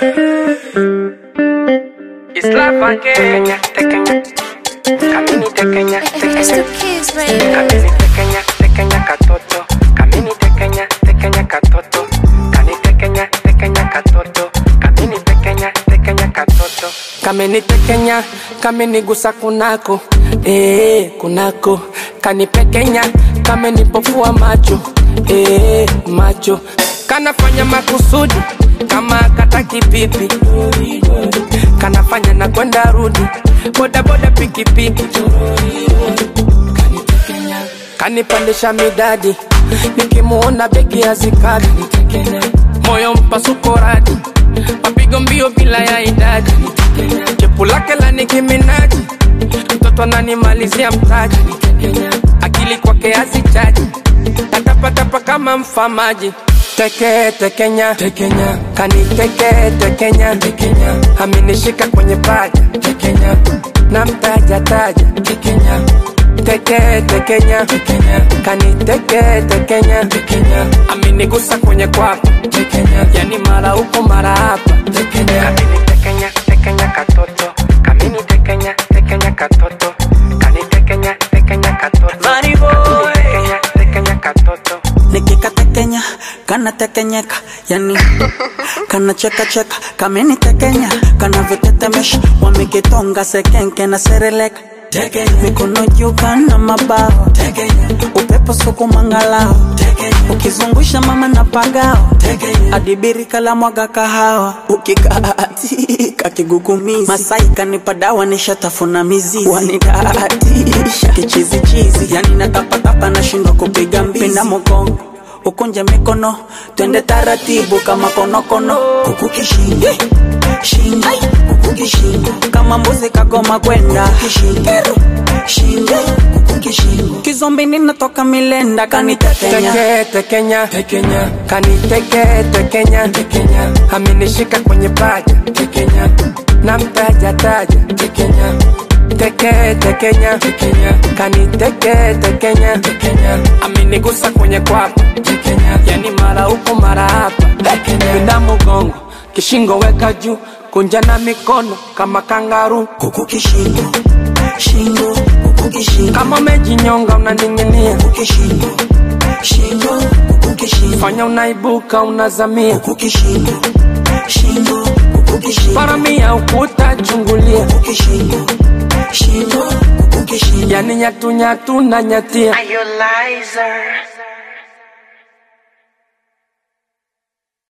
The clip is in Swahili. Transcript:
Islava Kenya, Kenya. Kamini tekenya, It's tekenya. the kids, baby. Kamini tekenya, tekenya katoto. Kamini tekenya, tekenya katoto. Kani tekenya, tekenya katoto. Kamini tekenya, tekenya katoto. Kamini tekenya, kamini gusa kunako. Eh, kunako. Kani pekenya, kamini pofua macho. Eh, macho. Kanafanya makusudi kama kataki pipi. Kanafanya na kwenda rudi. Boda boda pikipiki kanipandisha midadi nikimuona begi hazikadi moyo mpasuko radi mapigo mbio bila ya idadi chepu lake la nikiminaji mtoto ananimalizia mtaji akili kwake hazichaji natapatapa kama mfamaji teke tekenya tekenya kaniteke tekenya tekenya aminishika kwenye paja tekenya na mtaja taja tekenya teke tekenya tekenya kaniteke tekenya tekenya aminigusa kwenye kwapa tekenya yani mara huko mara hapa tekenya kamini tekenya tekenya katoto kamini tekenya tekenya katoto kanitekenya tekenya katoto Money boy. tekenya tekenya katoto nikikatekenya kanatekenyeka yani kanachekacheka kamenitekenya kanavyotetemesha wamekitonga sekenke na sereleka mikono juu kana mabao upepo sukumangalao ukizungusha mama na pagao adibiri kala mwaga kahawa ukikaatika kigugumizi masai kanipa dawa nishatafuna mizizi wanidaatisha kichizichizi yani natapatapa nashindwa kupiga mbizi pinda mogongo ukunje mikono twende taratibu kama konokono kuku kishingo shingo kuku kishingo kama mbuzi kagoma kwenda kishingo shingo kuku kishingo kizombi ninatoka milenda kanitekenya teke tekenya tekenya kaniteke tekenya tekenya aminishika kwenye paja tekenya na mtaja taja tekenya teke tekenya tekenya kaniteke tekenya tekenya aminigusa kwenye kwapa tekenya yani mara huko mara hapa pinda mugongo kishingo weka juu kunja na mikono kama kangaru kuku kishingo shingo kuku kishingo kama umejinyonga unaning'inia kuku kishingo shingo kuku kishingo fanya unaibuka unazamia kuku kishingo shingo kuku kishingo paramia ukuta chungulia kuku kishingo shingo kuku kishingo yani nyatunyatu na nyatia Are you liar?